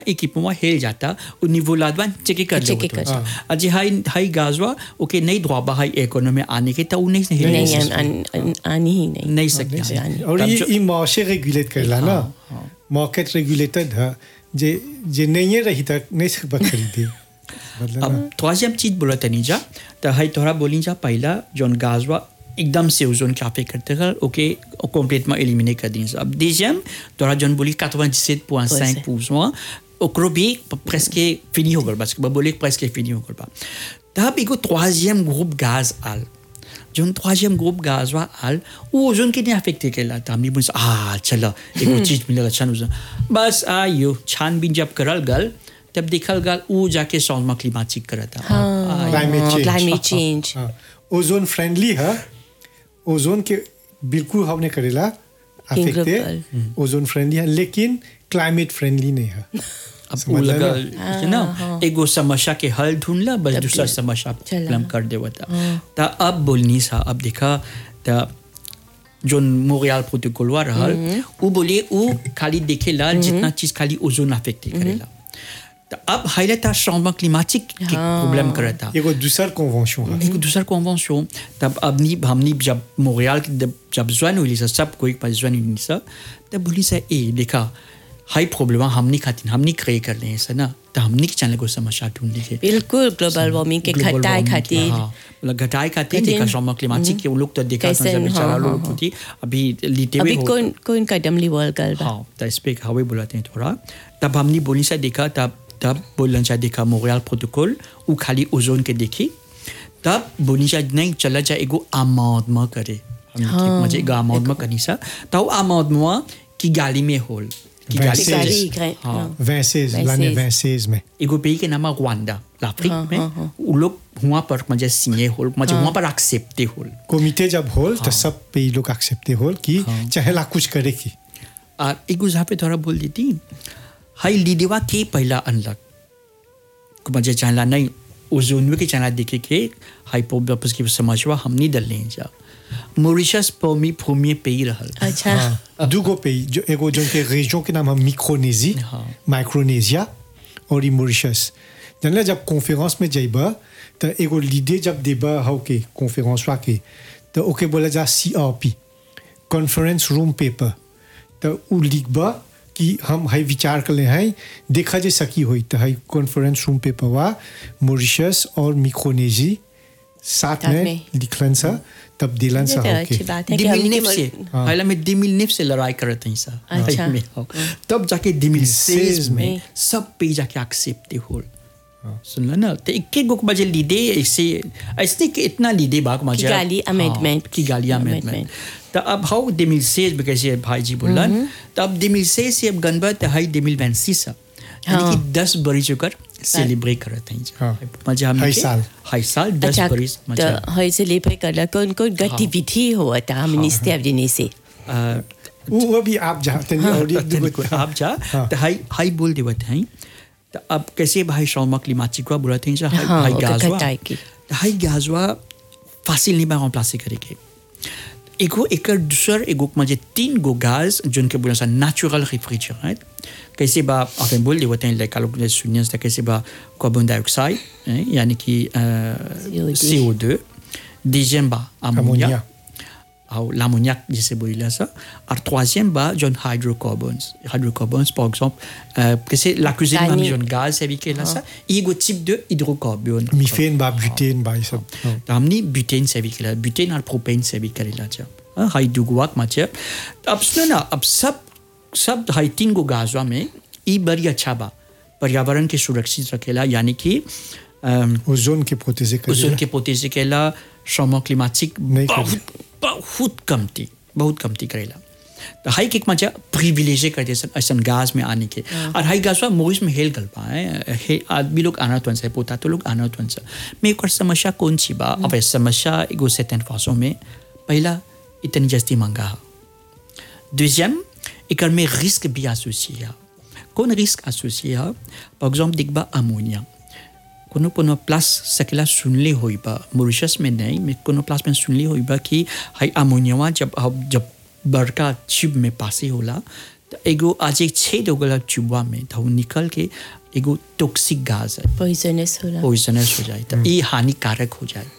equipement हेल जाता उ niveau लादवा चेक कर Check लेवत कर होता अजे हाई हाई गाजवा ओके नहीं द्वाबा हाई इकोनॉमी आने के तो उ नहीं हिल नहीं नहीं आन- आन- आनी ही नहीं नहीं सकते आनी और तब ये जो- ये मार्शे रेगुलेट करला ना मार्केट रेगुलेटेड है जे जे नहीं है रही तक नहीं सकता खरीदे मतलब अब troisième चीज बोला तनी जा तो हाई तोहरा बोली जा पहला जोन गाजवा एकदम से ओजोन के अफेक्ट करते हैं ओके complètement éliminer कर दी अब deuxième तोहरा जोन बोली 97.5 pour ओकरो भी presque fini हो गल बस बोले presque fini हो गल बा तब एगो troisième groupe gaz आल जोन troisième groupe gaz वा आल वो ओजोन के नहीं अफेक्ट केला त हमनी बोल आ चलो एगो चीज मिलेगा छान ओजोन बस आयो छानबीन जब करल गल तब देखल गल ऊ जाके सौरमा क्लिमाटिक करता climate change climate change ozone friendly है ओजोन के बिल्कुल हमने करेला अफेक्टेड ओजोन फ्रेंडली है लेकिन क्लाइमेट फ्रेंडली नहीं है अब समझ ऊ लगा लेना? है ना एगो समस्या के हल ढूंढला बस तब दूसरा ये समस्या चला। प्रॉब्लम कर देवता त अब बोलनी सा अब देखा त जोन मोरियल प्रोटोकॉल वा रहल ऊ बोले ऊ खाली देखेला जितना चीज खाली ओजोन अफेक्ट करेला त अब हाइले ता चेंजमेंट क्लिमाटिक के प्रॉब्लम करता एगो दूसर कन्वेंशन है एक दूसरा कन्वेंशन तब अपनी हमने जब मोरियल के जब जब ज्वाइन हुई सा सब कोई पास ज्वाइन हुई सा तब बोली सा ए देखा हाई प्रॉब्लम हमने खातिर हमने क्रिएट कर ले सा ना तो हमने के चैनल को समस्या ढूंढ ली बिल्कुल ग्लोबल वार्मिंग के Global घटाए warming, खातिर हाँ, मतलब घटाए खातिर खातिर, देखा चेंजमेंट क्लिमाटिक के वो लोग तो देखा कैसे, था जब बेचारा हाँ, लोग हाँ, होती अभी लीते हुए अभी हो- कौन कौन कदम लिवल गल बा हाँ तो इस पे हवे बुलाते हैं थोड़ा तब हमने बोली सा देखा तब तब बोलन सा देखा मोरियल प्रोटोकॉल वो खाली ओजोन के देखी तब बोली सा नहीं चला जा एगो आमादमा करे हमने की मजे एगो आमादमा करनी सा तो आमादमा की गाली में होल की गाली वैसे- गाली Says- ग्रे- हाँ। हाँ। वैसेज लाने वैसेज में एगो pays के नाम है रवांडा l'Afrique हाँ, में हाँ, हाँ। वो लोग वहाँ पर मजे सिए होल मजे वहाँ पर एक्सेप्टे होल कमिटे जब होल तो सब पे लोग एक्सेप्टे होल कि चाहे ला कुछ करे की और एक जहाँ पे थोड़ा बोल देती हाई लीडेवा के पहला अनलक मुझे चाहला नहीं ओजोनवे के चाहला देखे के हाई पोबस की समझवा हम नहीं डल लें जा मॉरिशस पमी भूमि पे ही रहल अच्छा हाँ, दूगो पे जो एगो जो के रेजियन के नाम है मिक्रोनेजी हाँ। माइक्रोनेशिया और ई मॉरिशस जानला जब कॉन्फ्रेंस में जाइबा तो एगो लीडे जब देबा हो के कॉन्फ्रेंस वा के तो ओके बोला जा सीआरपी कॉन्फ्रेंस रूम पेपर तो उ लिखबा कि हम हाई विचार कर ले हैं देखा जे सकी हुई तो हाई कॉन्फ्रेंस रूम पेपर वा मॉरिशस और मिक्रोनेजी साथ साथ में में। लिखलन सा तब दिलन सा ये तो होके अच्छी बात है कि हमने दिमिलनेफ के से मर- पहले में दिमिलनेफ से लड़ाई करते हैं सा अच्छा। में हो। तब जाके दिमिलसेज सेज में में। सब पे जाके एक्सेप्टे होल सुन लो ना तो एक एक गो मजे लीडे ऐसे ऐसे कि इतना लीडे बाग मजे किगाली amendment। की गाली Amendment। अमेंडमेंट तो अब हाउ दिमिलसेज में कैसे भाई जी बोलन तो अब दिमिलसेज से अब गनबा तो हाई दिमिल वैंसी सा यानी हाँ। कि दस बरी चुकर सेलिब्रेट करते हैं हाँ। मजा हम हाई साल। हाई साल दस अच्छा बरी मजा तो है से लेपर करला कौन कौन गतिविधि हुआ था हमने स्टेप देने से अ, वो अभी आप जाते हैं और एक दूगो तनिको आप जा हाँ। तो हाई हाई बोल देवत हैं तो अब कैसे भाई शौमा क्लिमाटिक बोला थे जा हाई हाँ, हाई ओके, गाजवा घटाए की। तो हाई गाजवा फासिल नहीं बा remplacer करेके एगो एकर दूसर एगो मजे तीन गो गाज जोन के बोला सा नेचुरल रेफ्रिजरेंट कैसे बा आप बोल देवत हैं लाइक लोग ने सुनिया था कैसे बा कार्बन डाइऑक्साइड हैं, यानी कि CO2. CO2 deuxième बा ammonia ammonia ou l'ammoniac, je sais pas ça. Et troisième, bah, John hydrocarbons. Hydrocarbons, par exemple, euh, que c'est la cuisine Tani. même John gaz, c'est avec là ça. Il y a un type de hydrocarbone. Methane बा butane बा ये सब हाँ। तो हमने butane से भी किया ब्यूटेन और प्रोपेन से भी करेला जा हाँ, हाई दुगुआक माचे अब सुनो ना अब सब सब हाई तीन गो गाजवा में ये बड़ी अच्छा बा पर्यावरण के सुरक्षित रखेला यानी कि अम, ओजोन के प्रोटेजे कर ओजोन के पोतेजे केला changement climatique नहीं बहुत बहुत कमती बहुत कमती करेला तो हाई किक मजा प्रिविलेज करते सन ऐसा गाज में आने के और हाई गाज मोइस में हेल गल पाए हे आदमी लोग आना तुन से पोता तो लोग आना तुन से मैं एक और समस्या कौन सी बा अब ये समस्या एगो सेटन फासों में पहला इतनी जस्ती महंगा है Deuxième, et में risque भी associé है कौन रिस्क associé है par exemple दिखबा अमोनिया कोनो कोनो प्लस सकेला सुनले होई बा मॉरिशस में नहीं मैं कोनो प्लस में सुनले होई बा कि हाई अमोनिया जब अब जब बड़का शिप में पासे होला तो एगो आज एक छेद हो गला चुबा में तो वो निकल के एगो टॉक्सिक गैस है पॉइजनस होला पॉइजनस हो जाए तो ये हानिकारक हो जाए